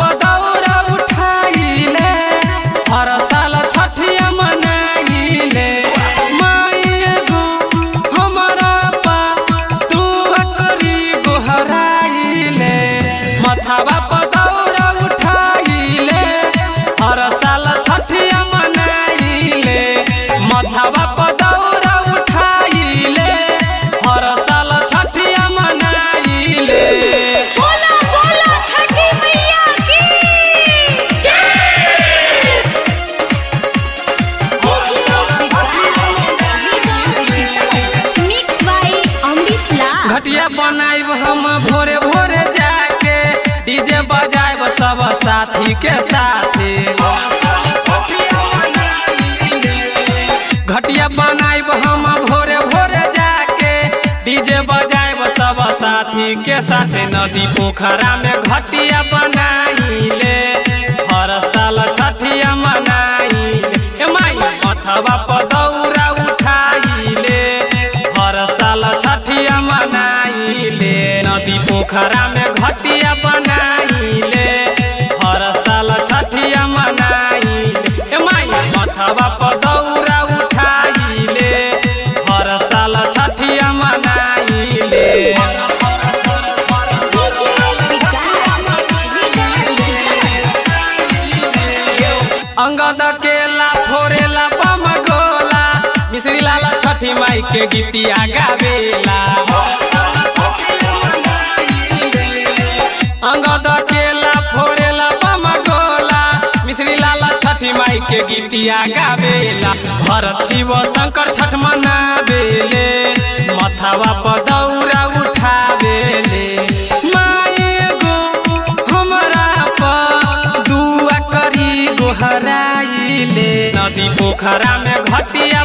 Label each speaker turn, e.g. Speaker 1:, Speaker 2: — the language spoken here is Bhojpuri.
Speaker 1: पदौरा उठाइले हर साल छठिया मनाइले माई एगो हमरा पा तू करी गोहराइले मथावा पदौरा उठाइले हर साल छठिया मनाइले मथावा पदौरा उठाइले हर साल छठिया मनाइले
Speaker 2: बोला बोला छठी मैया की मिक्स बाय अमरीश लाल
Speaker 1: घटिया बनाइब हम भोरे भोरे जाके डीजे बजाइब सब साथी के साथे घटिया बनाइब हम भोरे भोरे जाके डीजे बजाइब सब साथी के साथे नदी पोखरा में घटिया बनाइले हर साल छठिया मनाइले ए माई अथवा पदौरा उठाइले हर साल छठिया मनाइले नदी पोखरा में घटिया बनाइले हर साल छठिया मनाइले ए माई अथवा पदौरा उठाइले हर साल छठिया मनाइले अंगद केला फोरेला बम गोला मिश्री लाला छठी माई के गीतिया गावेला अंगद केला फोरेला बम गोला मिश्री लाला छठी माई के गीतिया गावेला भरत शिव शंकर छठ मनावेले मथावा पर दौरा उठावेले माई एगो हमरा पर दुआ करी गोहराइले नदी पोखरा में घटिया